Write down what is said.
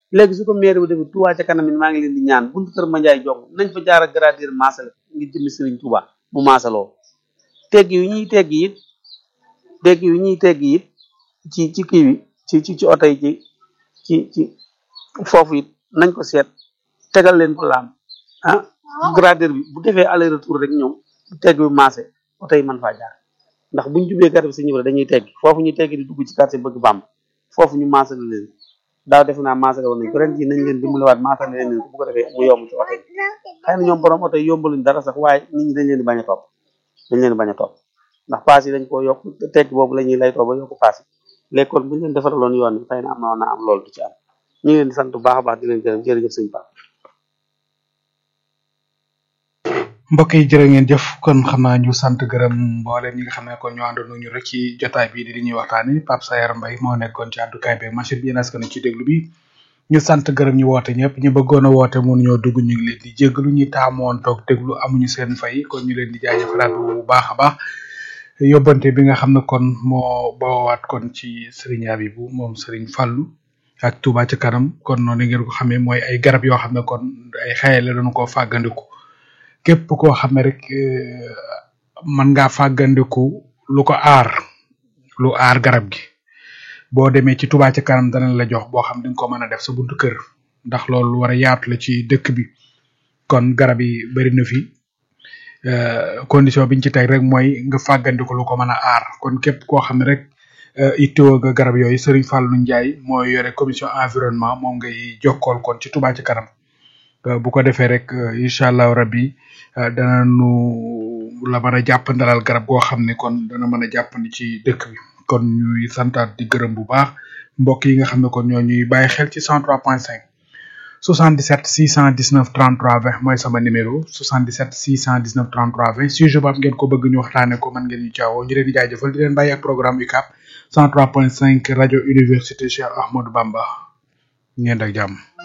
léegi su ko maire bi defee Touba ca kanam it maa ngi leen di ñaan buntu kër Mandiaye jong nañ fa jaar a gradir maasale ngir jëmmi Serigne Touba mu maasaloo tegg yu ñuy tegg it tegg yu ñuy tegg it ci ci kii bi ci ci ci oto yi ci ci ci foofu it nañ ko seet tegal leen ko laam ah gradir bi bu defee aller retour rek ñëw tegg bi maase oto yi mën faa jaar ndax buñ jubee garab si ñëw dañuy tegg foofu ñu tegg di dugg ci quartier bëgg bàmb foofu ñu maasale leen daaw defe naa maasale woon nañ ko ren jii nañ leen dimbaliwaat maasale leen leen ko bu ko defee mu yomb ci oto yi xëy na ñoom borom oto yi yombaluñ dara sax waaye nit ñi dañ leen di bañ a topp dañ leen di bañ a topp ndax paas yi dañ ko yokk tegg boobu la ñuy lay toog ba yokk paas yi léegi kon buñ leen defaraloon yoon bi xëy na am na woon naa am loolu du ci am ñu ngi leen di sant bu baax a baax di leen gërëm jërëjëf sëñ Pape mbokk yi jërë ngeen jëf kon xam naa ñu sant gërëm mboolem ñi nga xam ne kon ñu àndoon ñu rek ci jotaay bi di li ñuy waxtaani Pape Sayar Mbaye moo nekkoon ci àddukaay bi machine bi yéen askan ci déglu bi ñu sant gërëm ñu woote ñëpp ñu bëggoon a woote mënuñoo dugg ñu ngi leen di jéggalu ñu taamoon toog déglu amuñu seen fay kon ñu leen di jaajëfalaat bu baax a baax yóbbante bi nga xam ne kon moo boowaat kon ci Serigne Abibou moom Serigne Fallou ak Touba ca kanam kon noonu ngeen ko xamee mooy ay garab yoo xam ne kon ay xaye la doon koo fàggandiku képp koo xam ne rek mën ngaa fàggandiku lu ko aar lu aar garab gi boo demee ci Touba ca kanam danañ la jox boo xam di nga ko mën a def sa buntu kër ndax loolu lu war a yaatu la ci dëkk bi kon garab yi bari na fi condition biñ ci teg rek mooy nga fàggandiku lu ko mën a aar kon képp koo xam ne rek ittoo nga garab yooyu Serigne Fallou Ndiaye mooy yore commission environnement moom ngay jokkool kon ci Touba ca kanam bu ko defee rek incha allahu rabbi dana nu la mën a jàpp ndalal garab goo xam ne kon dana mën a jàppandi ci dëkk bi kon ñuy santaat di gërëm bu baax mbokk yi nga xam ne kon ñoo ñuy bàyyi xel ci 103.5 77 619 33 20 mooy sama numéro 77 619 33 20 sujet boobu ngeen ko bëgg ñu waxtaane ko mën ngeen ñu caawoo ñu leen di jaajëfal di leen bàyyi ak programme UCAB 103.5 rajo université Cheikh Ahmadou Bamba ngeen ak jàmm